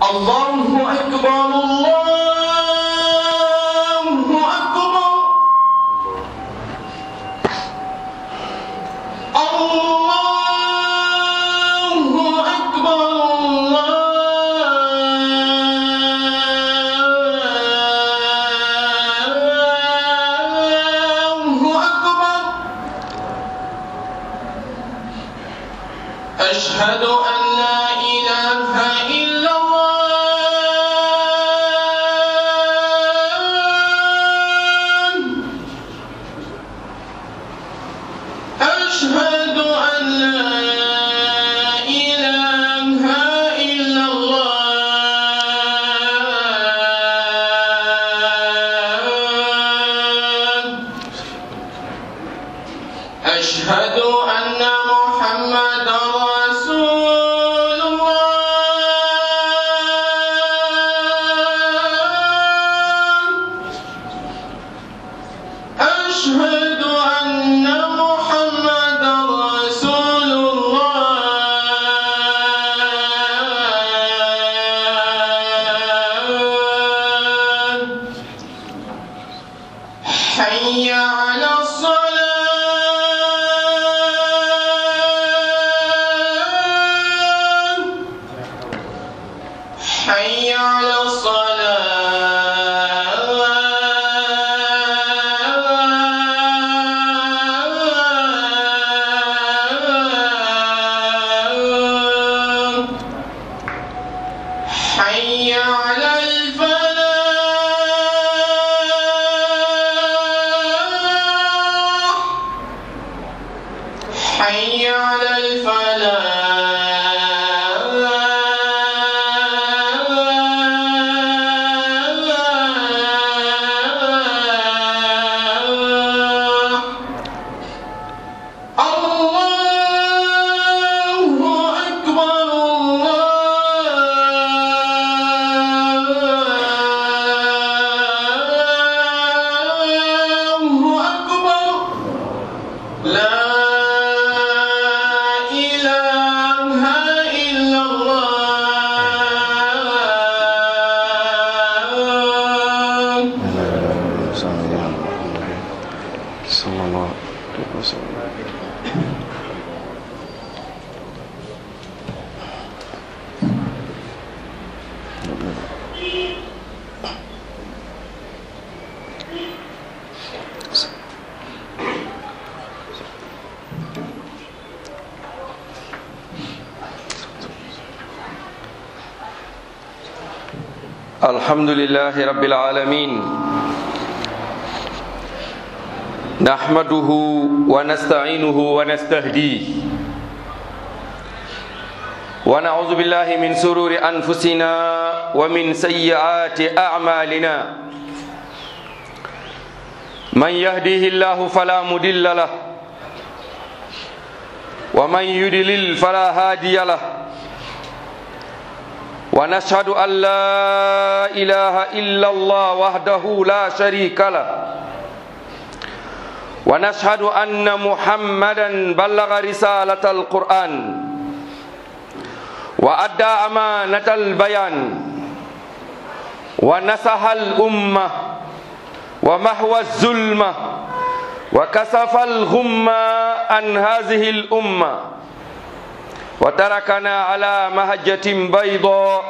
الله أكبر الله أكبر الله أكبر الله أكبر أشهد أن لا إله إلا الله أشهد أن لا إله إلا الله أشهد أن محمدا رسول الله أشهد أن محمدا رسول الله حي على الصلاة حي على الصلاة حي على الفلاح حي على الفلاح الله أكبر الله أكبر لا إله إلا الله صلى الله عليه وسلم الحمد لله رب العالمين نحمده ونستعينه ونستهديه ونعوذ بالله من سرور أنفسنا ومن سيئات أعمالنا من يهديه الله فلا مضل له ومن يضلل فلا هادي له ونشهد أن لا إله إلا الله وحده لا شريك له ونشهد أن محمدا بلغ رسالة القرآن وأدى أمانة البيان ونصح الأمة ومحو الظلمة وكسف الغمة عن هذه الأمة وتركنا على مهجة بيضاء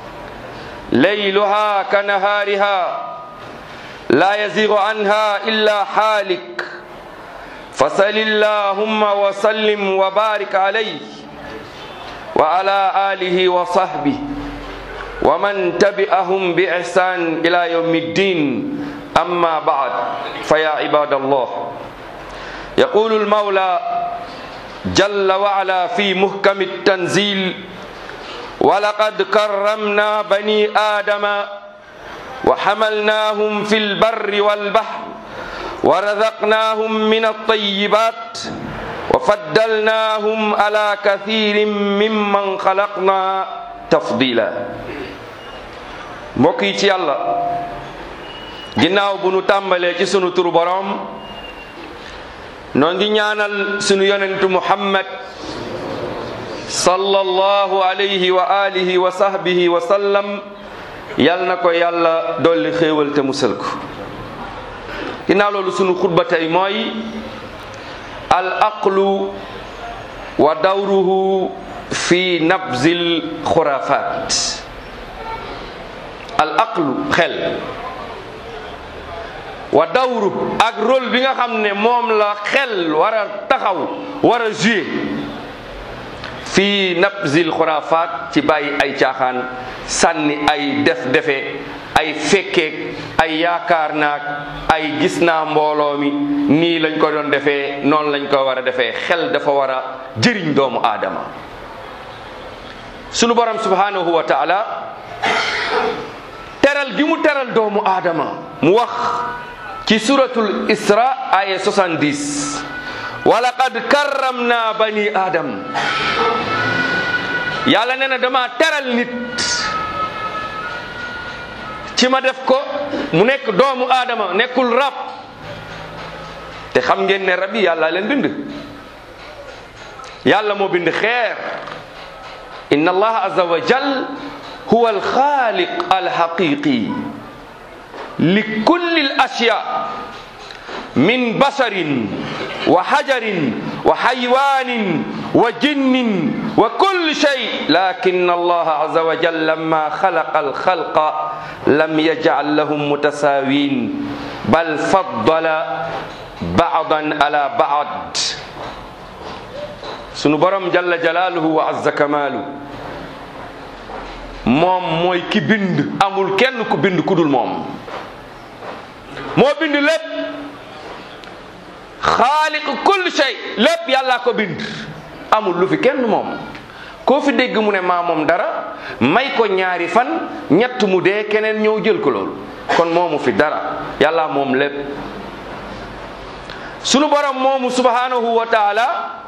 ليلها كنهارها لا يزيغ عنها إلا حالك فصل اللهم وسلم وبارك عليه وعلى آله وصحبه ومن تبعهم بإحسان إلى يوم الدين أما بعد فيا عباد الله يقول المولى جل وعلا في محكم التنزيل ولقد كرمنا بني آدم وحملناهم في البر والبحر ورزقناهم من الطيبات وفضلناهم على كثير ممن خلقنا تفضيلا mbokk yi ci yàlla ginnaaw bu nu tàmbalee ci sunu turu boroom noo ngi ñaanal sunu yonentu muhammad sallallahu alayhi wa alihi wa sahbihi wa sallam yal na ko yàlla dolli xéewal te musal ko ginnaaw loolu sunu xutba tey mooy al aqlu wa dawruhu fi nabzil xurafat al aqlu xel wa dawru ak rôle bi nga xam ne moom la xel war a taxaw war a jouer fii nabzil xurafat ci bàyyi ay caaxaan sànni ay def defe ay fekkeek ay yaakaar naag ay gis naa mbooloo mi nii lañ ko doon defee noonu lañ ko war a defee xel dafa war a jëriñ doomu aadama sunu borom subhanahu wa taala teral gi mu teral doomu aadama mu wax ci suratul isra aya 70 wa laqad karramna bani adam yàlla nee na dama teral nit ci ma def ko mu nekk doomu aadama nekkul rab te xam ngeen ne rab yi yàlla leen bind yàlla moo bind xeer inna allaha azza wa jal huwa alxaaliq alxaqiqi li kulli al ashya min basarin wa hajarin wa xaywanin wa jinnin wa kulli shay lakin allah azza wa jal lamma xalaqa alxalqa lam yajcal lahum mutasawin bal faddala baadan ala baad sunu borom jalla jalaaluhu wa azza kamaalu moom mooy ki bind amul kenn ku bind ku dul moom moo bind lépp xaaliq kulli shay lépp yàllaa ko bind amul lu fi kenn moom koo fi dégg mu ne maa moom dara may ko ñaari fan ñett mu dee keneen ñëw jël ko loolu kon moomu fi dara yàlla moom lépp sunu borom moomu subhanahu wa taala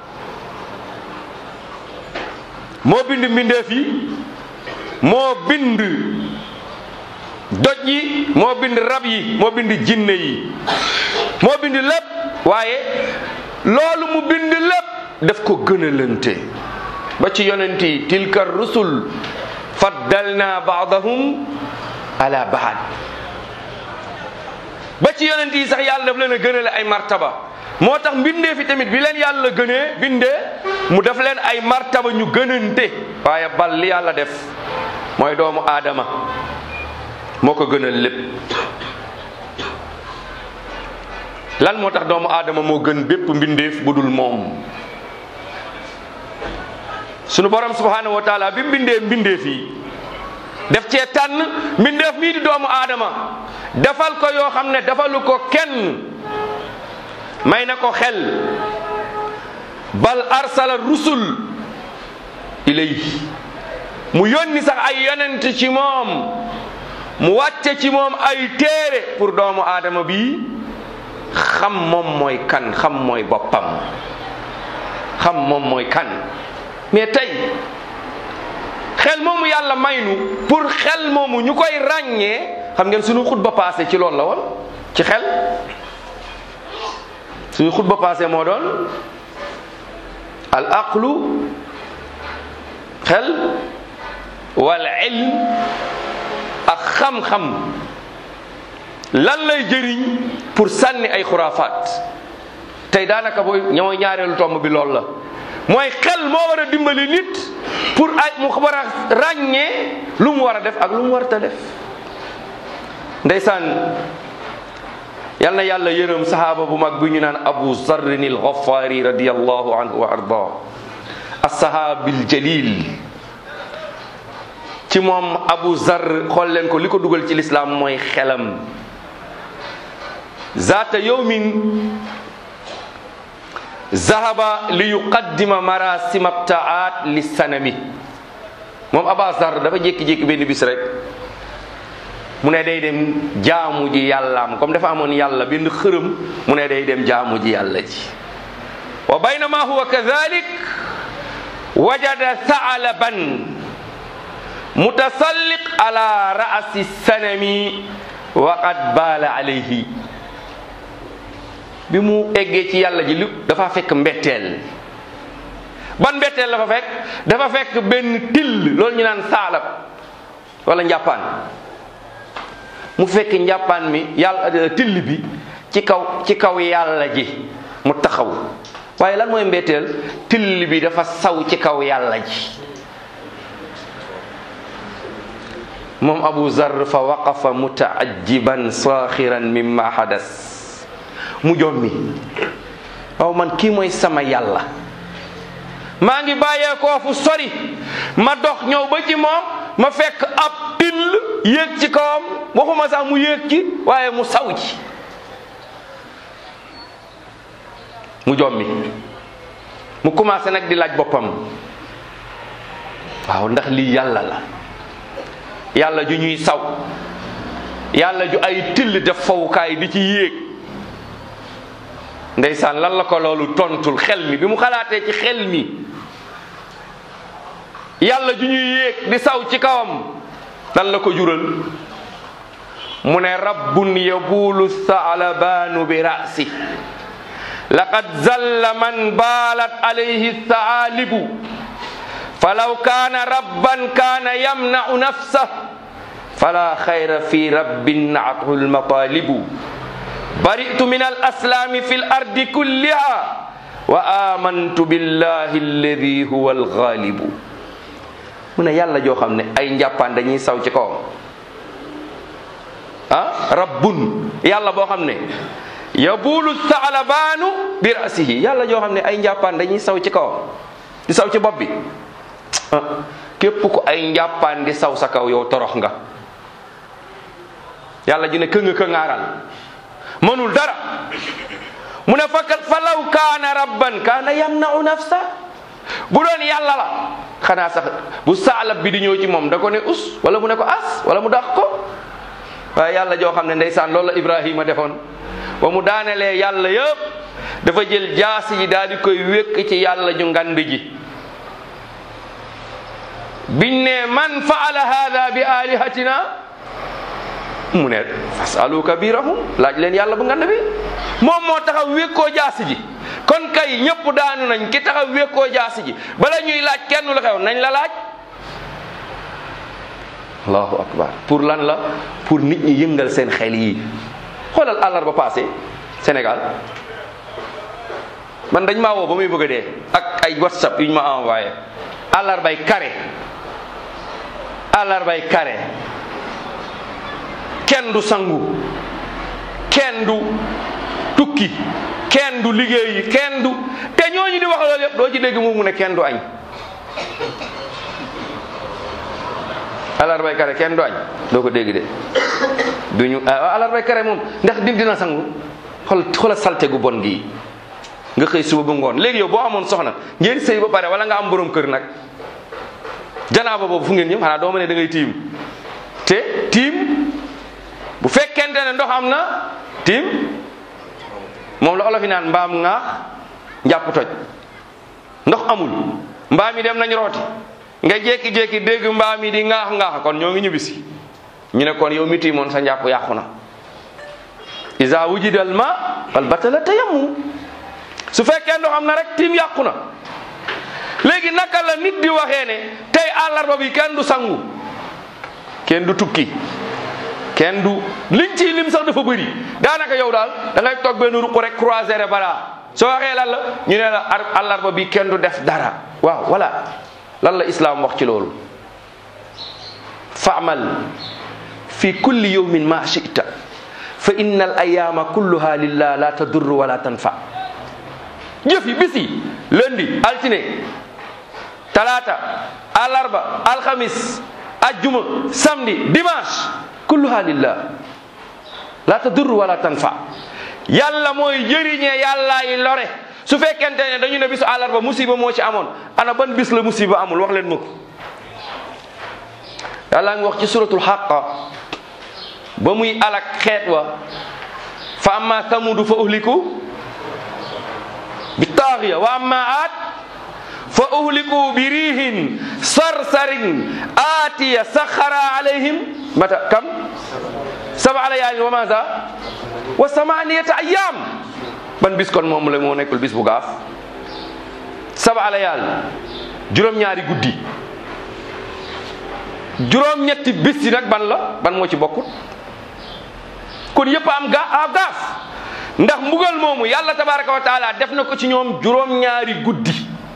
moo bind mbindeef yi moo bind doj yi moo bind rab yi moo bind jinne yi moo bind lépp waaye loolu mu bind lépp daf ko gënalante ba ci yonent yi tilka rusul faddalna baadahum ala baad ba ci yonent yi sax yàlla daf leen a gënale ay martaba moo tax mbindee fi tamit bi leen yàlla gënee bindee mu def leen ay martaba ñu gënante waaye bal li yàlla def mooy doomu aadama moo ko gënal lépp lan moo tax doomu aadama moo gën bépp mbindeef bu dul moom sunu borom subhanahu wa taala bi mbindee mbindeef yi def cee tànn mbindeef mii di doomu aadama defal ko yoo xam ne defalu ko kenn may na ko xel bal arsala rusul ilayhi mu yónni sax ay yonent ci moom mu wàcce ci moom ay téere pour doomu aadama bi xam moom mooy kan xam mooy boppam xam moom mooy kan mais tey xel moomu yàlla maynu pour xel moomu ñu koy ràññee xam ngeen suñu xutba passé ci loolu la woon ci xel suñu xutba passé moo doon al aqlu xel wal ilm ak xam-xam lan lay jëriñ pour sànni ay xuraafaat tey daanaka booy ñooy ñaareelu tomb bi loolu la mooy xel moo war a dimbali nit pour ay mu war a ràññee lu mu war a def ak lu mu warta def ndeysaan yal na yàlla yërëm sahaaba bu mag bi ñu naan abu zarrin al ghafaari radiyallahu anhu wa arda as-sahaabil jalil ci moom abu zar xool leen ko li ko dugal ci lislaam mooy xelam zaata yawmin zahaba li yuqaddima marasim abtaat li sanami moom aba zar dafa jékki-jékki benn bis rek mu ne day dem jaamu ji yàllaam comme dafa amoon yàlla benn xërëm mu ne day dem jaamu ji yàlla ji wa baynama huwa kadhalik wajada saalaban mutasalliq ala ra'si sanami wa qad baala alayhi bi mu eggee ci yàlla ji lu dafa fekk mbetteel ban mbetteel la fa fekk dafa fekk benn till loolu ñu naan saalab wala njàppaan mu fekk njàppaan mi yàlla till bi ci kaw ci kaw yàlla ji mu taxaw waaye lan mooy mbetteel till bi dafa saw ci kaw yàlla ji moom abu zar fa waqafa mutaajiban saaxiran mimma hadas mu jommi waaw man kii mooy sama yàlla maa ngi bàyyeekoo fu sori ma dox ñëw ba ci moom ma fekk ab till yéeg ci kawam waxuma sax mu yéeg ci waaye mu saw ci mu jommi mu commencé nag di laaj boppam waaw ndax lii yàlla la yàlla ju ñuy saw yàlla ju ay till def fawukaay di ci yéeg ndeysaan lan la ko loolu tontul xel mi bi mu xalaatee ci xel mi yàlla ju ñuy yéeg di saw ci kawam lan la ko jural mu ne rabbun yabulu saalabaanu bi rasi laqad zalla man baalat alayhi saalibu falaw kaana rabban kaana yamnau nafsah fala xayra fi rabbin naathu lmatalibu baritu min alaslaami fi lardi kulliha wa amantu billahi alladi huwa alxaalibu mu ne yàlla joo xam ne ay njàppaan dañuy saw ci kawam ah rabbun yàlla boo xam ne yabulu saalabaanu bi rasihi yàlla joo xam ne ay njàppaan dañuy saw ci kawam di saw ci bopp bi ah képp ku ay njàppaan di saw sa kaw yow torox nga yàlla ji ne kënga këngaaral mënul dara mu ne fa falaw kaana rabban kaana yamnau nafsa bu doon yàlla la xanaa sax bu saalab bi di ñëw ci moom da ko ne us wala mu ne ko as wala mu dàq ko waaye yàlla joo xam ne ndeysaan loolu la Ibrahima defoon ba mu daanelee yàlla yëpp dafa jël jaasi ji daal di koy wékk ci yàlla ju ngand ji biñ ne man faala hada bi alihatina mu ne fasalu kabirahum laaj leen yàlla bu ngand bi moom moo taxaw wékkoo jaasi ji kon kay ñëpp daanu nañ ki taxaw wékkoo jaasi ji bala ñuy laaj kenn lu xew nañ la laaj allahu akbar pour lan la pour nit ñi yëngal seen xel yi xoolal àllarba passé Sénégal man dañ maa woo ba muy bëgg a dee ak ay whatsapp yu ñu ma envoyé àllarbay kare àllarbay kare kenn du sangu kenn du tukki kenn du liggéeyi kenn du te ñooñu di wax loolu yëpp doo ci dégg moom mu ne kenn du añ àllarbay kare kenn du añ doo ko dégg de duñu àllarbay kare moom ndax dim dina sangu xool xoola salte gu bon gii nga xëy suba ba ngoon léegi yow boo amoon soxna ngeen sëy ba pare wala nga am borom kër nag janaaba boobu fu ngeen ñëw xanaa doo ma ne da ngay tiim te tiim bu fekkente ne ndox am na tiim moom la olof yi naan mbaam ŋaax njàpp toj ndox amul mbaam yi dem nañ rooti nga jékki-jékki dégg mbaam yi di ŋaax ŋaax kon ñoo ngi ñibbisi ñu ne kon yow mi tiimoon sa njàpp yàqu na isa wujidal ma fal batala tayammum su fekkee ndox am na rek tiim yàqu na léegi naka la nit di waxee ne tey àllarba bi kenn du sangu kenn du tukki kenn du liñ ci lim sax dafa bëri daanaka yow daal da ngay toog benn ruq rek croiser les bras soo waxee lan la ñu ne la àllarba bi kenn du def dara waaw voilà lan la islam wax ci loolu faamal fi kulli yawmin ma shita fa inna al ayama kulluha lillah la tadurru wala tanfa jëf yi bis yi lundi altine talaata alarba alxamis ajjuma samedi dimanche kulluha lillah la tadurru wala tanfa yàlla mooy jëriñee yàllaay lore su fekkente ne dañu ne bisu àllarba musiba moo ci amoon ana ban bis la musiba amul wax leen ma ko yàlla ngi wax ci suratul xaqa ba muy alak xeet wa fa amma samudu fa uhliku bi taaxiya wa amma aat fa uhliku bi riihin sarsarin aatiya saxara alayhim mata kam saba layaalin wa maza wa samaniyata ayam ban bis kon moom la moo nekkul bis bu gaaf saba layaal juróom-ñaari guddi juróom-ñetti bis yi nag ban la ban moo ci bokkut kon yëpp am ga a gaaf ndax mbugal moomu yàlla tabaraka wa taala def na ko ci ñoom juróom-ñaari guddi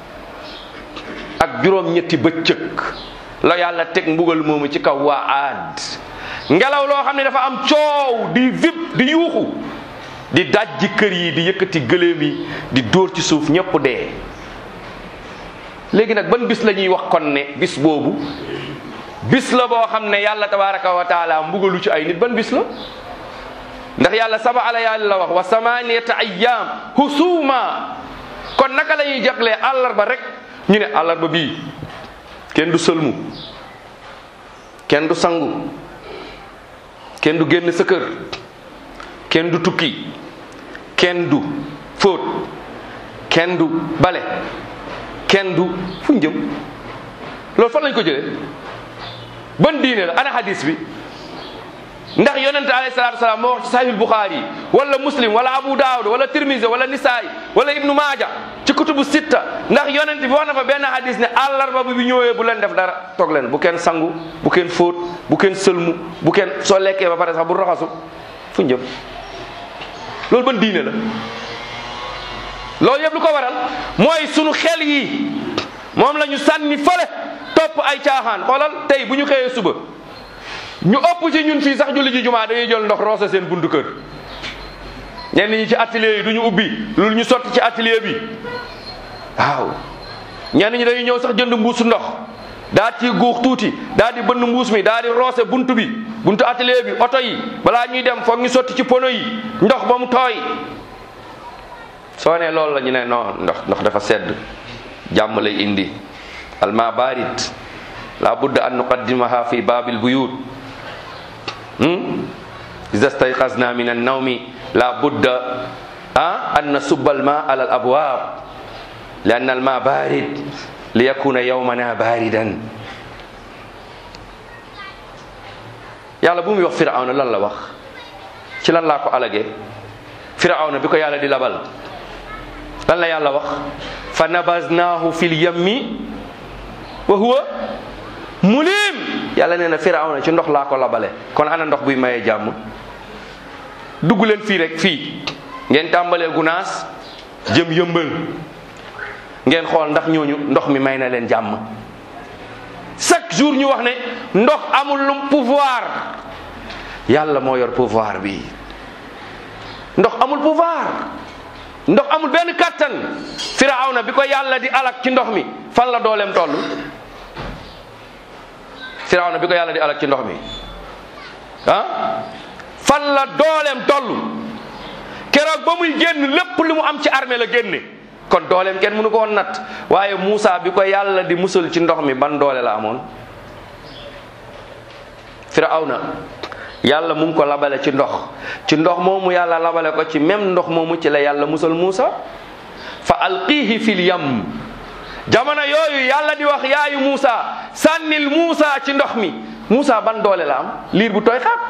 ak juróom-ñetti bëccëg la yàlla teg mbugal moomu ci kaw waa aad ngelaw loo xam ne dafa am coow di vip di yuuxu di dajji kër yi di yëkkati gëléem yi di dóor ci suuf ñëpp dee léegi nag ban bis la ñuy wax kon ne bis boobu bis la boo xam ne yàlla tabaraka wa taala mbugalu ci ay nit ban bis la ndax yàlla saba ala yàlla la wax wa samaniyata ayyam husuma kon naka la ñuy jaglee àllarba rek ñu ne àllarba bii kenn du sëlmu kenn du sangu kenn du génn sa kër kenn du tukki kenn du fóot kenn du bale kenn du fu ñu jëm loolu fan lañ ko jëlee ban diine la ana hadis bi ndax yonente alayhi salatu wasalaam moo wax ci sahih bukhari wala muslim wala abu daawud wala tirmisi wala nisaay wala ibnu maaja ci kutubu sitta ndax yonent bi wax na fa benn hadis ne àllarba bi bi ñëwee bu leen def dara toog leen bu kenn sangu bu kenn fóot bu kenn sëlmu bu kenn soo lekkee ba pare sax bu raxasu fu ñu jëm loolu ban diine la loolu yëpp lu ko waral mooy sunu xel yi moom la ñu sànni fële topp ay caaxaan xoolal tey bu ñu xëyee suba ñu ëpp ci ñun fii sax julli ji jumaa dañuy jël ndox roose seen buntu kër ñenn ñi ci atelier yi du ñu ubbi loolu ñu sotti ci atelier bi waaw ñenn ñi dañuy ñëw sax jënd mbuusu ndox daa ci guux tuuti daa di bënn mbuus mi daa di roose buntu bi buntu atelier bi oto yi balaa ñuy dem foog ñu sotti ci pono yi ndox ba mu tooy soo nee loolu la ñu ne non ndox ndox dafa sedd jàmm lay indi alma barid la budda an nuqaddimaha fi babil buyut إذا استيقظنا من النوم لا بد أن نصب الماء على الأبواب لأن الماء بارد ليكون يومنا باردا yàlla bu muy wax firawna lan la wax ci lan laa ko alage firawna bi ko yàlla di labal lan la yàlla wax fa nabaznaahu fil yammi wa huwa mulim yàlla nee na firawna ci ndox laa ko labale kon ana ndox buy mayee jàmm dugg leen fii rek fii ngeen tàmbalee gunaas jëm yëmbal ngeen xool ndax ñooñu ndox mi may na leen jàmm chaque jour ñu wax ne ndox amul lum pouvoir yàlla moo yor pouvoir bi ndox amul pouvoir ndox amul benn kattan firawna bi ko yàlla di alak ci ndox mi fan la dooleem toll firawna bi ko yàlla di alak ci ndox mi ah fan la dooleem toll keroog ba muy génn lépp li mu am ci armée la génne kon dooleem kenn mënu ko woon natt waaye Moussa bi ko yàlla di musal ci ndox mi ban doole la amoon firawna yàlla mu ngi ko labale ci ndox ci ndox moomu yàlla labale ko ci même ndox moomu ci la yàlla musal Moussa fa alqihi fil yam jamono yooyu yàlla di wax yaayu Moussa sànnil Moussa ci ndox mi Moussa ban doole la am liir bu tooy xaat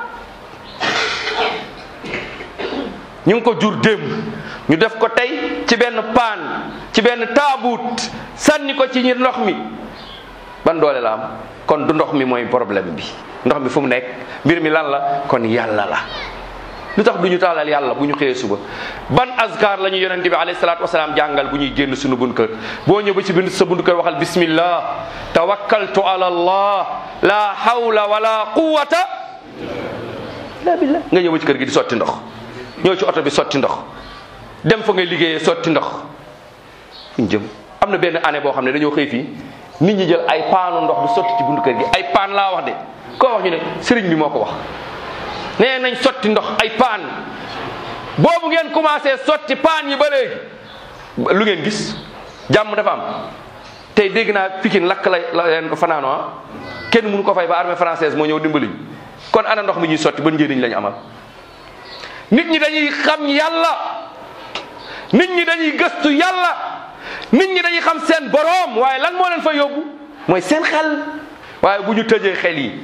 ñu ngi ko jur démb ñu def ko tey ci benn paan ci benn taabuut sànni ko ci ñi ndox mi ban doole la am kon du ndox mi mooy problème bi ndox mi fu mu nekk mbir mi lan la kon yàlla la lu tax du ñu taalal yàlla bu ñu xëyee suba ban azkar la ñu yonente bi alayhi salaatu wasalaam jàngal bu ñuy génn suñu bun kër boo ñëw ba ci bind sa bun kër waxal bismillah tawakkaltu ala allah la hawla wala quwata illa billah nga ñëw ba ci kër gi di sotti ndox ñëw ci oto bi sotti ndox dem fa ngay liggéeyee sotti ndox ñu jëm am na benn année boo xam ne dañoo xëy fii nit ñi jël ay paanu ndox di sotti ci buntu kër gi ay paan laa wax de koo wax ñu ne sëriñ bi moo ko wax nee nañ sotti ndox ay paan boobu ngeen commencé sotti paan yi ba léegi lu ngeen gis jàmm dafa am tey dégg naa Pikine lakk la la leen ko fanaanoo ah kenn mënu ko fay ba armée française moo ñëw dimbali kon ana ndox mi ñuy sotti ban njëriñ lañu amal nit ñi dañuy xam yàlla nit ñi dañuy gëstu yàlla nit ñi dañuy xam seen boroom waaye lan moo leen fa yóbbu mooy seen xel waaye bu ñu tëjee xel yi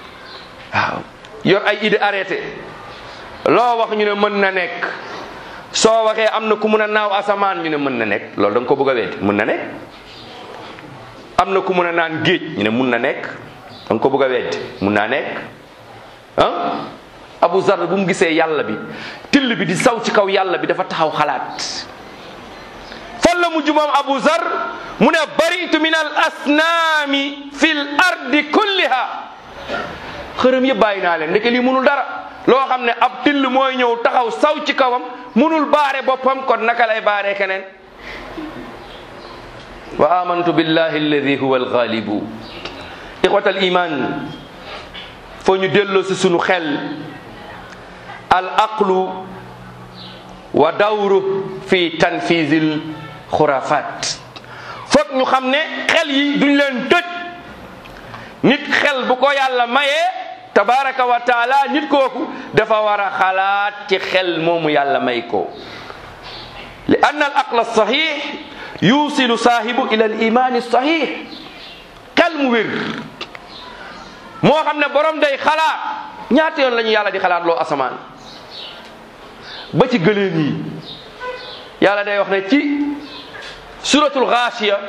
waaw yor ay idée arrêté loo wax ñu ne mën na nekk soo waxee am na ku mun a naaw asamaan ñu ne mën na nekk loolu da nga ko bëgg a weddi mën na nekk am na ku mun a naan géej ñu ne mun na nekk da nga ko bëgg a weddi mun naa nekk ah Abu Zar bu mu gisee yàlla bi till bi di saw ci kaw yàlla bi dafa taxaw xalaat fan la mujj moom Abu Zar mu ne baritu min al asnaami fil ardi kulliha xërëm yëpp bàyyi naa leen ndeke lii munul dara loo xam ne ab till mooy ñëw taxaw saw ci kawam munul baare boppam kon naka lay baaree keneen wa amantu billahi alladi huwa alghalibu ixwat al iman foo ñu delloo si sunu xel al aqlu wa dawru fi tanfisil xurafat foog ñu xam ne xel yi duñ leen tëj nit xel bu ko yàlla mayee tabaraka wa taala nit kooku dafa war a xalaat ci xel moomu yàlla may ko li anna al aql sahih yusilu saahibu ila al iman sahih xel mu wér moo xam ne borom day xalaat ñaata yoon la ñu yàlla di xalaat loo asamaan ba ci gëléem yi yàlla day wax ne ci suratul gaasiya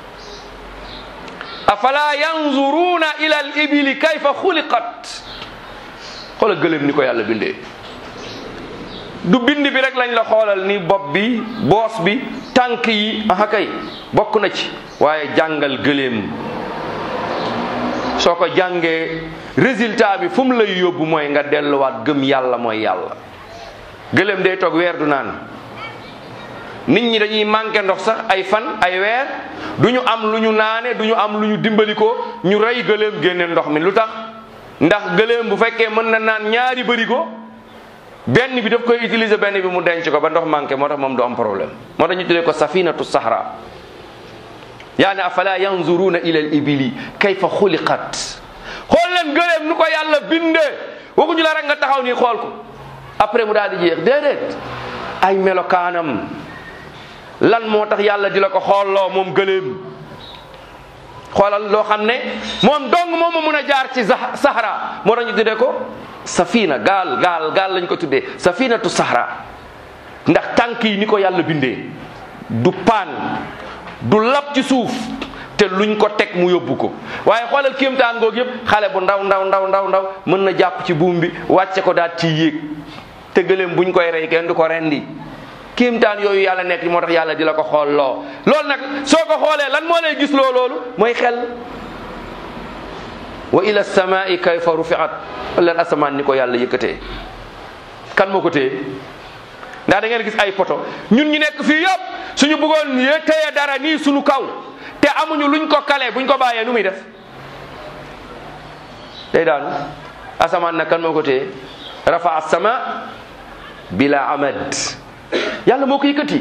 afala yanzuruna ila al ibili kayfa xuliqat xoola gëléem ni ko yàlla bindee du bind bi rek lañ la xoolal ni bopp bi boos bi tànk yi aha kay bokk na ci waaye jàngal gëléem soo ko jàngee résultat bi fu mu lay yóbbu mooy nga delluwaat gëm yàlla mooy yàlla gëléem day toog weer du naan nit ñi dañuy manqué ndox sax ay fan ay weer du ñu am lu ñu naane du ñu am lu ñu dimbali ko ñu rey gëléem génne ndox mi lu tax ndax gëléem bu fekkee mën na naan ñaari bërigo benn bi daf koy utiliser benn bi mu denc ko ba ndox manqué moo tax moom du am problème moo tax ñu tuddee ko safinatu sahra yaani afala yanzuruna ila al ibili kayfa xuliqat xool leen gëléem nu ko yàlla bindee waxuñu la rek nga taxaw nii xool ko après mu daal di jeex déedéet ay melokaanam lan moo tax yàlla di la ko xoolloo moom gëléem xoolal loo xam ne moom dong moom ma mun a jaar ci sahara moo tax ñu tuddee ko safina gaal gaal gaal lañ ko tuddee safinatu sahara ndax tànk yi ni ko yàlla bindee du paan du lab ci suuf te luñ ko teg mu yóbbu ko waaye xoolal kéemtaan googu yëpp xale bu ndaw ndaw ndaw ndaw ndaw mën na jàpp ci buum bi wàcce ko daal ci yéeg te gëléem buñ koy rey kenn du ko rendi kéemtaan yooyu yàlla nekk moo tax yàlla di la ko xool loo loolu nag soo ko xoolee lan moo lay gis loo loolu mooy xel wa ila samai kayfa rufiat leen asamaan ni ko yàlla yëkkatee kan moo ko téye ndax da ngeen gis ay poto ñun ñu nekk fii yëpp suñu bëggoon yee téye dara nii suñu kaw te amuñu luñ ko kale buñ ko bàyyee nu muy def day daanu asamaan nag kan moo ko téye rafa as-sama bila amad yàlla moo ko yëkkati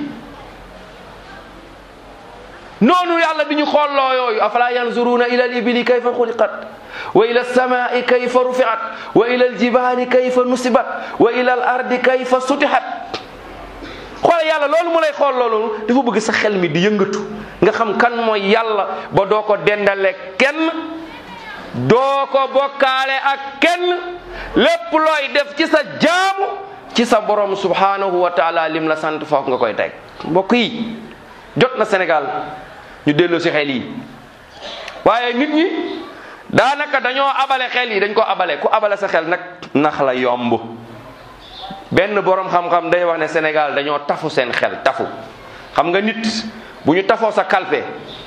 noonu yàlla bi ñu xoolloo yooyu afala yanzuruna ila al ibili kayfa xuliqat wa ila alsamai kayfa rufiat wa ila aljibali kayfa nusibat wa ila al ardi kayfa sutihat xoole yàlla loolu mu lay xool loolu dafa bëgg sa xel mi di yëngatu nga xam kan mooy yàlla ba doo ko dendale kenn doo ko bokkaale ak kenn lépp looy def ci sa jaamu ci sa borom subhanahu wa taala lim la sant foofu nga koy teg mbokk yi jot na Sénégal ñu delloo si xel yi waaye nit ñi daanaka dañoo abale xel yi dañ ko abale ku abale sa xel nag nax la yomb benn borom xam-xam day wax ne Sénégal dañoo tafu seen xel tafu xam nga nit bu ñu tafoo sa kalpe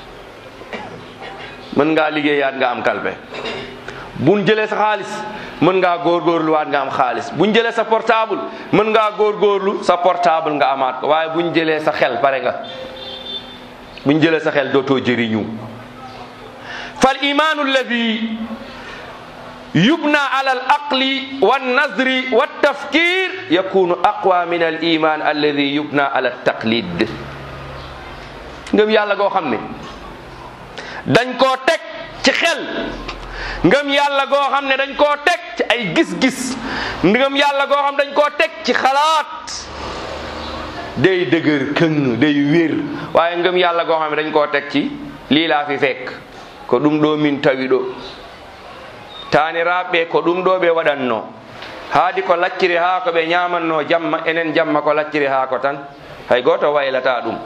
mën ngaa liggéeyaat nga am kalpe buñ jëlee sa xaalis mën ngaa góorgóorluwaat nga am xaalis buñ jëlee sa portable mën ngaa góorgóorlu sa portable nga amaat ko waaye buñ jëlee sa xel pare nga buñ jëlee sa xel dootoo jëriñu fal imaanu alladi yubna ala al aqli wannazri waltafkir yakunu aqwa min al iman alladi yubna ala taqlid ngëm yàlla goo xam ne dañ koo teg ci xel ngëm yàlla goo xam ne dañ koo teg ci ay gis-gis ngëm yàlla goo xam dañ koo teg ci xalaat day dëgër këng day wér waaye ngëm yàlla goo xam ne dañ koo teg ci lii laa fi fekk ko ɗum ɗo min tawi ɗo tani raɓɓe ko ɗum ɗo ɓe waɗanno haadi ko lacciri haa ko ɓe ñamanno jamma enen jamma ko lacciri haa ko tan hay goto waylata ɗum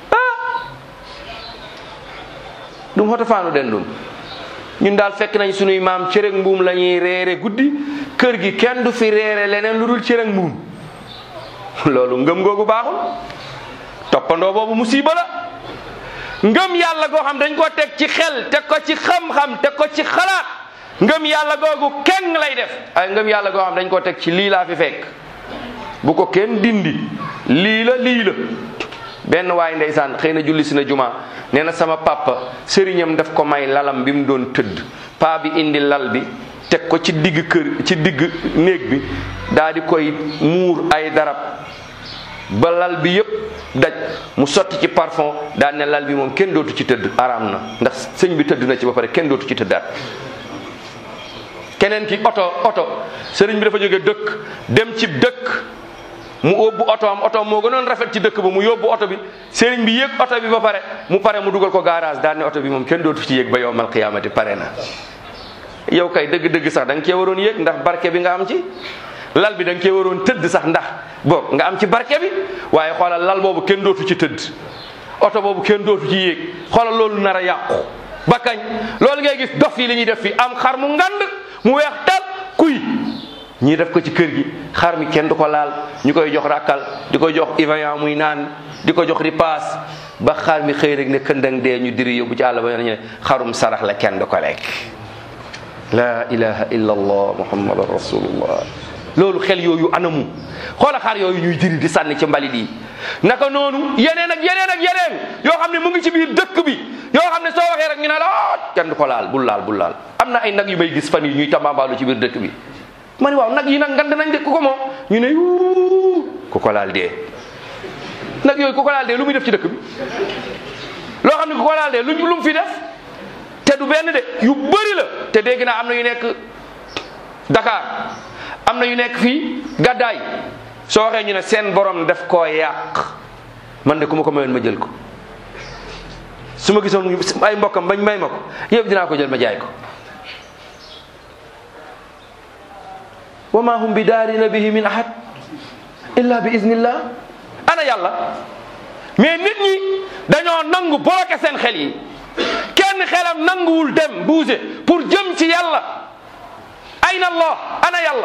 ɗum hoto fanuɗen ɗum ñun daal fekk nañ sunuy maam cërëg mbuum la ñuy reere guddi kër gi kenn du fi reere leneen lu dul cërëg mbuum loolu ngëm googu baaxul toppandoo boobu musiba la ngëm yàlla goo xam dañ ko teg ci xel teg ko ci xam-xam teg ko ci xalaat ngëm yàlla googu kenn lay def ay ngëm yàlla goo xam dañ ko teg ci lii laa fi fekk bu ko kenn dindi lii la lii la benn waay ndeysaan xëy na julli si na juma nee na sama papa sëriñam daf ko may lalam bi mu doon tëdd paa bi indi lal bi teg ko ci digg kër ci digg néeg bi daa di koy muur ay darab ba lal bi yëpp daj mu sotti ci parfum daan ne lal bi moom kenn dootu ci tëdd araam na ndax sëñ bi tëdd na ci ba pare kenn dootu ci tëddaat keneen ki oto oto sëriñ bi dafa jóge dëkk dem ci dëkk mu yóbbu oto am oto moo gënoon rafet ci dëkk ba mu yóbbu oto bi sëriñ bi yéeg oto bi ba pare mu pare mu dugal ko garage daan ne oto bi moom kenn dootu ci yéeg ba yowmal qiyaamati pare na yow kay dëgg-dëgg sax da nga cee waroon yéeg ndax barke bi nga am ci lal bi da nga cee waroon tëdd sax ndax boog nga am ci barke bi waaye xoolal lal boobu kenn dootu ci tëdd oto boobu kenn dootu ci yéeg xoolal loolu nar a yàqu ba kañ loolu ngay gis dof yi li ñuy def fi am xar mu ngand mu weex tal kuy ñii def ko ci kër gi xar mi kenn du ko laal ñu koy jox rakkal di ko jox ivaillant muy naan di ko jox ripaas ba xar mi xëy rek ne këndang dee ñu diri yóbbu ci àll ba ñu ne xarum sarax la kenn du ko lekk la ilaha illa allah muhammadan rasulullah loolu xel yooyu anamu xoola xar yooyu ñuy diri di sànni ci mbalit yi naka noonu yeneen ak yeneen ak yeneen yoo xam ne mu ngi ci biir dëkk bi yoo xam ne soo waxee rek ñu ne la ah kenn du ko laal bul laal bul laal am na ay nag yu may gis fan yi ñuy tambambaalu ci biir dëkk bi ma ne waaw nag yi nag ngand nañ de ku ko moom ñu ne yuu ku ko laal dee nag yooyu ku ko laal dee lu muy def ci dëkk bi loo xam ne ku ko laal dee lu lu mu fi def te du benn de yu bëri la te dégg naa am na yu nekk Dakar am na yu nekk fii gàddaay soo waxee ñu ne seen borom def koo yàq man de ku ma ko mayoon ma jël ko su ma gisoon ay mbokkam bañ may ma ko yëpp dinaa ko jël ma jaay ko wa ma hum bi daarina bihi min ahad illa bi iznillah ana yàlla mais nit ñi dañoo nangu bloqué seen xel yi kenn xelam nanguwul dem bouger pour jëm ci yàlla ayna allah ana yàlla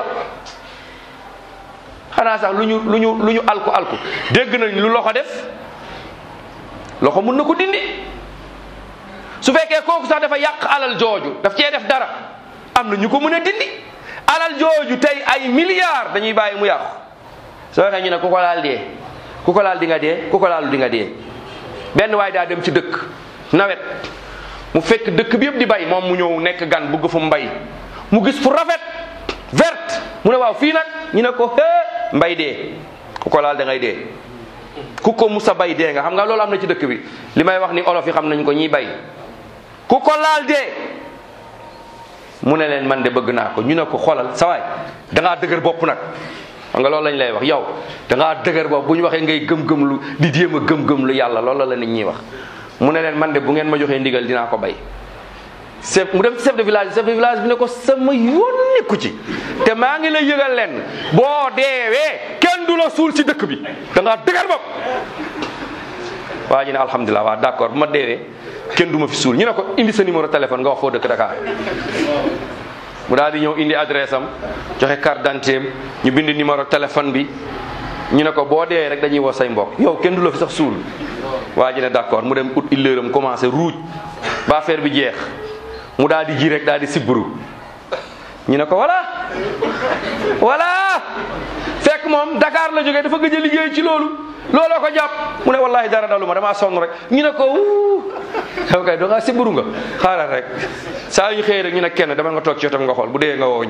xanaa sax lu ñu lu ñu lu ñu alku alku dégg nañ lu loxo def loxo mun na ko dindi su fekkee kooku sax dafa yàq alal jooju daf cee def dara am na ñu ko mën a dindi alal jooju tey ay milliards dañuy bàyyi mu yàqu soo waxee ñu ne ku ko laal dee ku ko laal di nga dee ku ko laalu di nga dee benn waay daa dem ci dëkk nawet mu fekk dëkk bi yëpp di bay moom mu ñëw nekk gan bugg fu mbay mu gis fu rafet verte mu ne waaw fii nag ñu ne ko hee mbay dee ku ko laal da ngay dee ku ko musa bay dee nga xam nga loolu am na ci dëkk bi li may wax ni olof yi xam nañ ko ñiy bay ku ko laal dee mu ne leen man de bëgg naa ko ñu ne ko xoolal sa waay da ngaa dëgër bopp nag xam nga loolu lañ lay wax yow da ngaa dëgër bopp bu ñu waxee ngay gëm-gëm lu di jéem a gëm-gëm lu yàlla loolu la nit ñi wax mu ne leen man de bu ngeen ma joxee ndigal dinaa ko bay chef mu dem chef de village chef de village bi ne ko sama yónni ku ci te maa ngi lay yëgal leen boo deewee kenn du la suul ci dëkk bi da ngaa dëgër bopp waa ji ne alhamdulilah waa d'accord bu ma deewee kenn du ma fi suul ñu ne ko indi sa numéro téléphone nga wax foo dëkk Dakar mu daal di ñëw indi adresse am joxe carte d'identité am ñu bind numéro téléphone bi ñu ne ko boo dee rek dañuy woo say mbokk yow kenn du la fi sax suul waa ji ne d'accord mu dem ut illeuram commencé ruuj ba affaire bi jeex mu daal di ji rek daal di sibburu ñu ne ko voilà voilà fekk moom Dakar la jógee dafa gëj a liggéey ci loolu looloo ko jàpp mu ne wallahi dara dalu ma damaa sonn rek ñu ne ko wuu yow kay doo ngaa sibburu nga xaaral rek saa yu ñu xëyee rek ñu ne kenn dama nga toog ci wetam nga xool bu dee nga woo ñu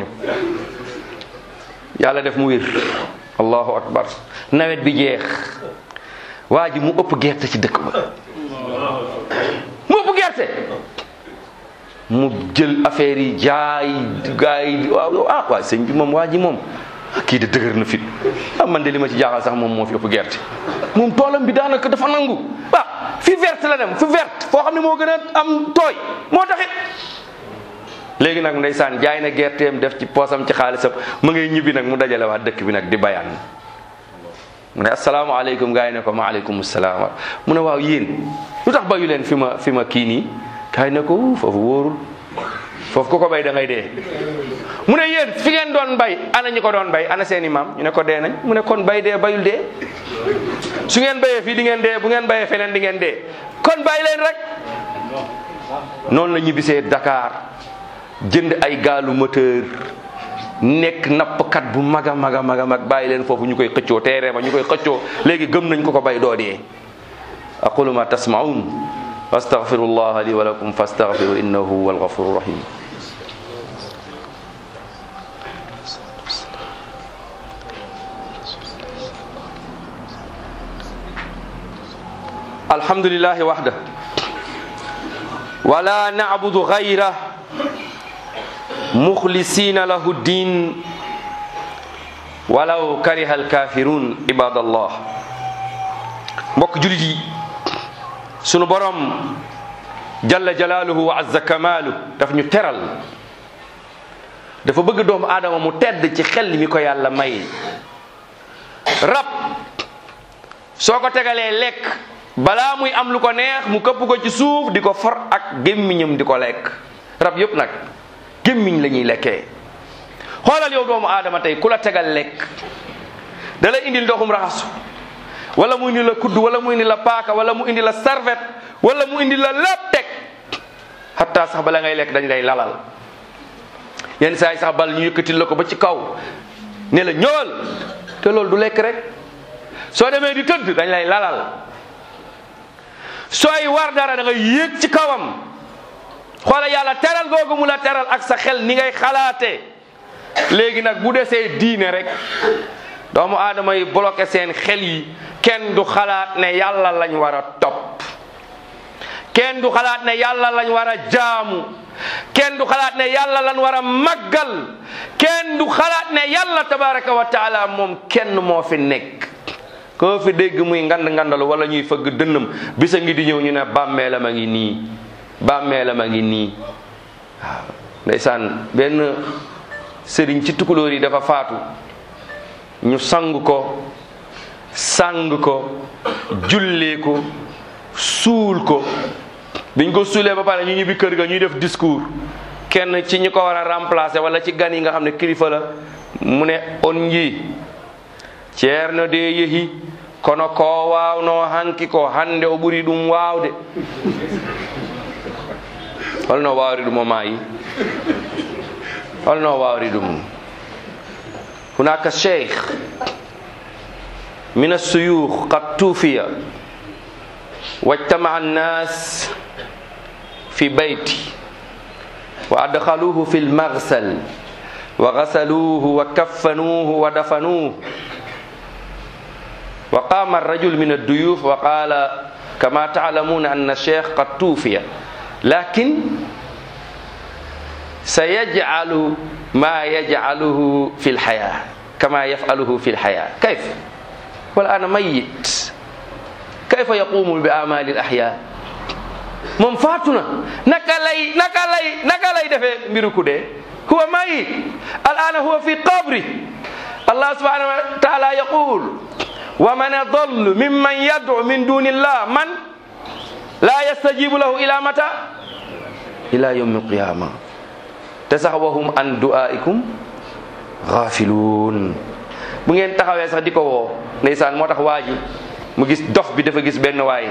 yàlla def mu wér allahu akbar nawet bi jeex waa ji mu ëpp gerte ci dëkk ba mu ëpp gerte mu jël affaire yi jaay gaa yi waaw ah waa sëñ bi moom waa ji moom kii de dëgër na fit ah man de li ma ci jaaxal sax moom moo fi ëpp gerte moom toolam bi daanaka dafa nangu ah fi verte la dem fi verte foo xam ne moo gën a am tooy moo taxit léegi nag ndeysaan jaay na gerteem def ci poosam ci xaalisam mu ngay ñibbi nag mu dajale waa dëkk bi nag di bayaan mu ne asalaamaaleykum gaa yi ne ko maaleykum salaam mu ne waaw yéen lu tax bayu leen fi ma fi ma kii nii gaa yi ne ko "Wuu, foofu wóorul foofu ku ko bay da ngay dee mu ne yéen fi ngeen doon bay ana ñi ko doon bay ana seeni maam ñu ne ko dee nañ mu ne kon bay dee bayul dee su ngeen bayee fii di ngeen dee bu ngeen bayee feneen di ngeen dee kon bàyyi leen rek noonu la ñibbisee Dakar jënd ay gaalu moteur nekk nappkat bu mag a mag a mag a mag bàyyi leen foofu ñu koy xëccoo teeree ma ñu koy xëccoo léegi gëm nañ ko ko bay doo dee aqulu ma tasmaun wa astaghfirullah li wa lakum fastaghfiru innahu huwal ghafurur rahim alhamdulillahi wahda wala na'budu ghayra mukhlisina lahu din walaw kariha alkafirun ibadallah mbokk julit yi sunu borom jalla jalaaluhu wa azza kamaalu daf ñu teral dafa bëgg doomu aadama mu tedd ci xel mi ko yàlla may rab soo ko tegalee lekk balaa muy am lu ko neex mu këpp ko ci suuf di ko for ak gémmiñam di ko lekk rab yëpp nag gémmiñ la ñuy lekkee xoolal yow doomu aadama tey ku la tegal lekk da la indil ndoxum raxasu wala mu indi la kudd wala mu indi la paaka wala mu indi la serviette wala mu indi la lépp teg hatta sax bala ngay lekk dañ lay lalal yenn saa yi sax bal ñu yëkkatil la ko ba ci kaw ne la ñëwal te loolu du lekk rek soo demee di tëdd dañ lay lalal sooy war dara da ngay yéeg ci kawam xoola yàlla teral googu mu la teral ak sa xel ni ngay xalaatee léegi nag bu desee diine rek doomu aadama yi bloqué seen xel yi kenn du xalaat ne yàlla lañ war a topp kenn du xalaat ne yàlla lañ war a jaamu kenn du xalaat ne yàlla lañ war a màggal kenn du xalaat ne yàlla tabaraka wa taala moom kenn moo fi nekk koo fi dégg muy ngand ngandalu wala ñuy fëgg dënnam bisa ngi di ñëw ñu ne bàmmeelam a ngi nii bàmmeelam a ngi nii waaw ndeysaan benn sëriñ ci tukulóor yi dafa faatu ñu sang ko sang ko jullee ko suul ko biñ ko suulee ba pare ñu ñibbi kër ga ñuy def discours kenn ci ñi ko war a remplacer wala ci gan yi nga xam ne kilifa la mu ne on nji ceerno de yehi kono ko wawno hanki ko hande o ɓuri ɗum wawde holno wawri ɗum o maayi holno wawri ɗum hunaka cheikh min assuyukh qad tufiya واجتمع الناس في بيتي وأدخلوه في المغسل وغسلوه وكفنوه ودفنوه وقام الرجل من الضيوف وقال كما تعلمون أن الشيخ قد توفي لكن سيجعل ما يجعله في الحياة كما يفعله في الحياة كيف والآن ميت كيف يقوم بأعمال الأحياء moom faatu na naka lay naka lay naka lay defee mbiru ku dee huwa mayit al'ana huwa fi qabri allah subhanahu wa ta'ala yaqul wa man adallu mimman yad'u min duni llah man la yastajibu lahu ila mata ila yawmi alqiyama te sax wahum an du'aikum ghafiluun bu ngeen taxawee sax di ko woo ndeysaan moo tax waa ji mu gis dof bi dafa gis benn waay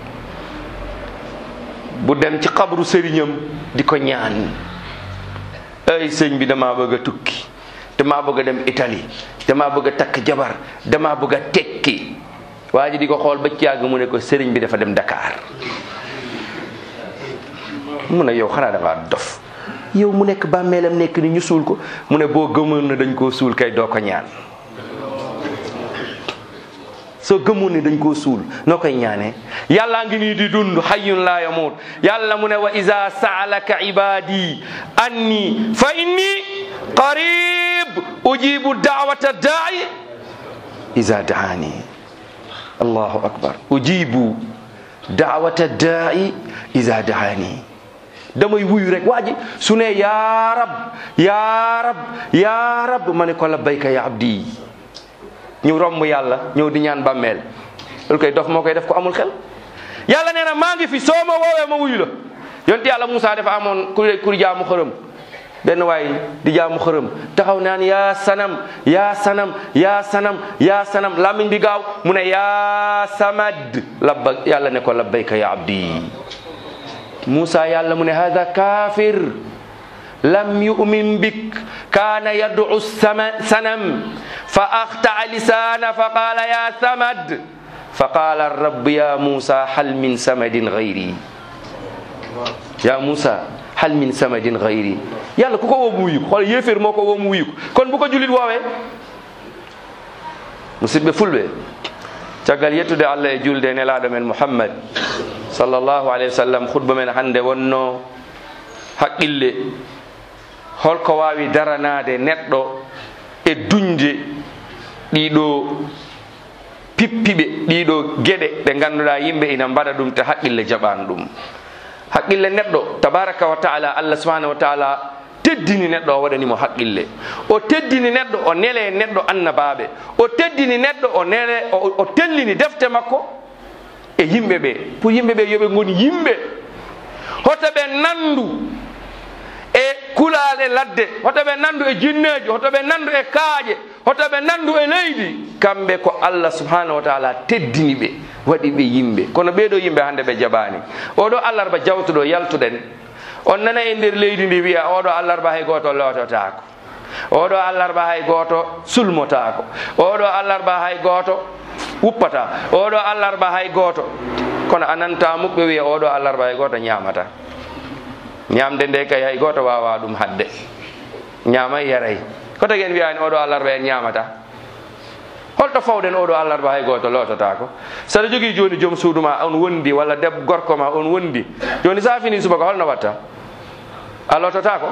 bu dem ci xabru sëriñam di ko ñaan ay sëñ bi damaa bëgg a tukki damaa bëgg a dem Italie damaa bëgg a takk jabar damaa bëgg a tekki waa ji di ko xool ba ci yàgg mu ne ko sëriñ bi dafa dem Dakar mu ne yow xanaa da ngaa dof yow mu nekk bàmmeelam nekk ni ñu suul ko mu ne boo gëmoon na dañ koo suul kay doo ko ñaan soo gëmoon ni dañ koo suul noo koy ñaanee yàllaa ngi nii di dund hayyun laa yamuut yàlla mu ne wa iza saalaka ibadi anni fa inni qarib ujibu daawata daai iza daani allahu akbar ujibu daawata daai iza daani damay wuyu rek waa ji su ne yaa rab yaa rab yaa rab ma ne ko labbayka ya abdi ñu romb yàlla ñëw di ñaan bàmmeel loolu koy dof moo koy def ko amul xel yàlla nee na maa ngi fi soo ma woowee ma wuyu la yonent yàlla Moussa dafa amoon ku ku jaamu xërëm benn waay di jaamu xërëm taxaw naan yaa sanam yaa sanam yaa sanam yaa sanam làmmiñ bi gaaw mu ne yaa samad labba yàlla ne ko labbayka ya abdi Moussa yàlla mu ne hada kafir lam yu'min bik kaana yad'u sama sanam fa axtaa lisaana fa qaala ya samad fa qaala rabb ya Moussa hal min samadin gayri ya Moussa hal min samadin gayri yàlla ku ko woo mu wuyu ko xool yéeféer moo ko woo mu wuyu ko kon bu ko julit woowee musidɓe fulɓe caggal yettude allah e julde nelaɗo men mouhammad sallllahu alayhi wa sallam khutba men hannde wonno haqqille holko wawi daranade neɗɗo e duñde ɗiɗo pippiɓe ɗiɗo gueɗe ɗe ganduɗa yimɓe ina mbaɗa ɗum te haqqille jaɓani ɗum haqqille neɗɗo tabaraka wa taala allah subahanahu wa taala teddini neɗɗo o waɗanimo haqqille o teddini neɗɗo o nele neɗɗo annabaɓe o teddini neɗɗo o nele o tellini defte makko e yimɓe ɓe pour yimɓe ɓe yoɓe goni yimɓe hoto ɓe nandu e kulale ladde hoto ɓe nandu e jinneji hoto ɓe nandu e kaaƴe hoto ɓe nandu e leydi kamɓe ko allah subhanahu wa taala teddini ɓe waɗi ɓe yimɓe kono ɓeɗo yimɓe hande ɓe jaɓani oɗo allarba jawtuɗo yaltuɗen on nana e nder leydi ndi wiya oɗo allarba hay goto lototako oɗo allarba hay goto sulmotako oɗo allarba hay goto wuppata oɗo allarba hay goto kono ananta muɓɓe wiya oɗo allarba hay goto ñamata ñamde nde kay hay goto wawa ɗum hadde ñamay yaray ko tagi en wiyani oɗo allarba en ñamata holto fawɗen oɗo allarba hay goto lototako saɗa jogui joni joom suudu ma on wondi walla deb gorko ma on wondi joni sa fini subaka holno watta a lototako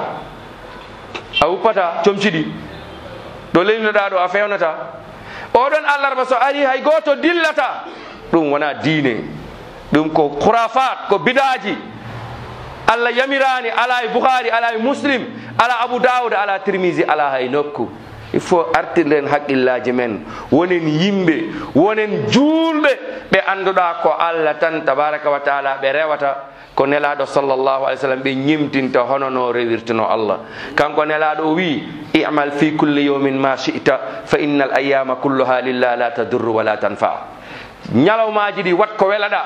a wuppata comciɗi ɗo leynoɗa ɗo a fewnata oɗon allarba so ari hay goto dillata ɗum wona diine ɗum ko khurafat ko bidaji allah yamirani ala e bouhari ala e muslim ala abou daoud ala tirmisi ala hay nokku il faut artirɗen haqqillaji men wonen yimɓe wonen juulɓe ɓe annduɗa ko allah tan tabaraka wa taala ɓe rewata ko nelaɗo sallllahu alih w sallam ɓe ñimtinta hono no rewirtuno allah kanko nelaɗo o wi imal fi kulli yawmin ma shi'ta fa inna al ayama kulluha lillah la tadurru wala tanfa ñalawmaji ɗi wat ko welaɗa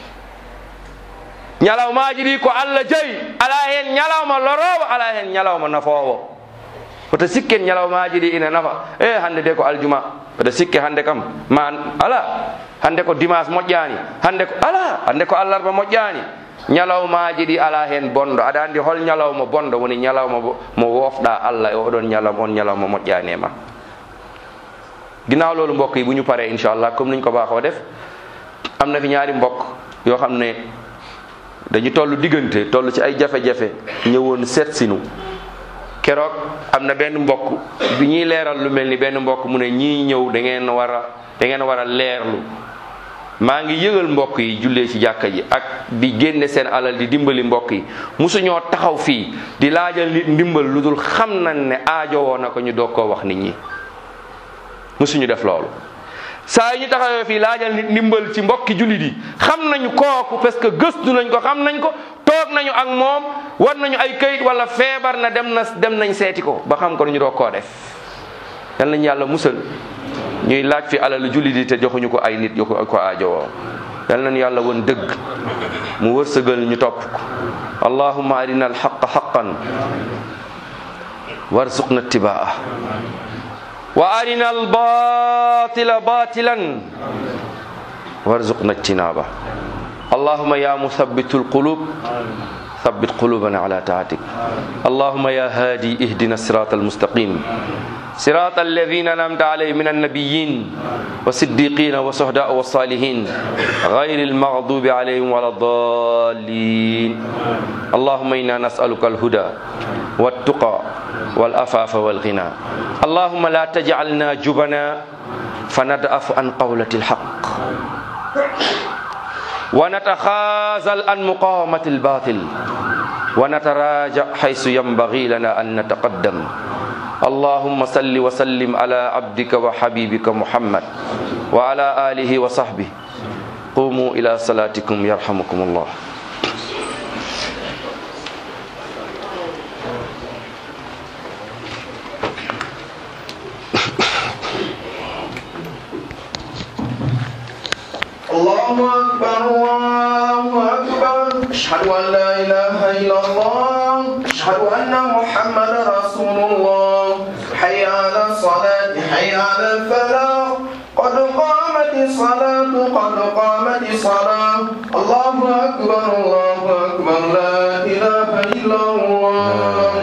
ñalawmaji ɗi ko allah jayi ala hen ñalawma lorowo ala hen ñalawma nafowo oto sikken ñalawmaji ɗi ina nafa e hande de ko aljuma oto sikke hande kam ma ala hande ko dimanche moƴƴani hande ko ala hande ko allarba moƴƴani ñalawmaji ɗi ala hen bonɗo aɗa andi hol ñalawma bonɗo woni ñalawma mo wofɗa allah e oɗon ñalawma on ñalawma moƴƴani e ma ginnaaw loolu mbokk yi bu ñu paree inchallah comme niñ ko baaxoo def am na fi ñaari mbokk yoo xam ne dañu toll diggante toll ci ay jafe-jafe ñëwoon seet sinu keroog am na benn mbokk bi ñuy leeral lu mel ni benn mbokk mu ne ñii ñëw da ngeen war a da ngeen war a leerlu maa ngi yëgal mbokk yi jullee ci jàkka ji ak di génne seen alal di dimbali mbokk yi musuñoo taxaw fii di laajal nit ndimbal lu dul xam nañ ne aajowoo na ko ñu doog koo wax nit ñi musuñu def loolu saa yi ñu taxawee fii laajal nit ndimbal ci mbokki jullit yi xam nañu kooku parce que gëstu nañ ko xam nañ ko toog nañu ak moom war nañu ay kayit wala feebar na dem na dem nañ seeti ko ba xam ko ñu doog koo def yal nañu yàlla musal ñuy laaj fi alalu jullit yi te joxuñu ko ay nit yu ko ko aajowoo yal nañu yàlla woon dëgg mu wërsëgal ñu topp ko allahumma arina alxaqa xaqan warzuqna ittibaa wa arina albatila batilan warzuqna ijtinaba اللهم يا مثبت القلوب ثبت قلوبنا على طاعتك اللهم يا هادي اهدنا الصراط المستقيم صراط الذين انعمت عليهم من النبيين والصديقين والشهداء والصالحين غير المغضوب عليهم ولا الضالين اللهم انا نسالك الهدى والتقى والعفاف والغنى اللهم لا تجعلنا جبنا فندأف عن قولة الحق ونتخاذل عن مقاومة الباطل ونتراجع حيث ينبغي لنا أن نتقدم اللهم صل وسلم على عبدك وحبيبك محمد وعلى آله وصحبه قوموا إلى صلاتكم يرحمكم الله الله أكبر الله أكبر أشهد أن لا إله إلا الله أشهد أن محمد رسول الله حي على الصلاة حي على الفلاح قد قامت الصلاة قد قامت الصلاة الله أكبر الله أكبر لا إله إلا الله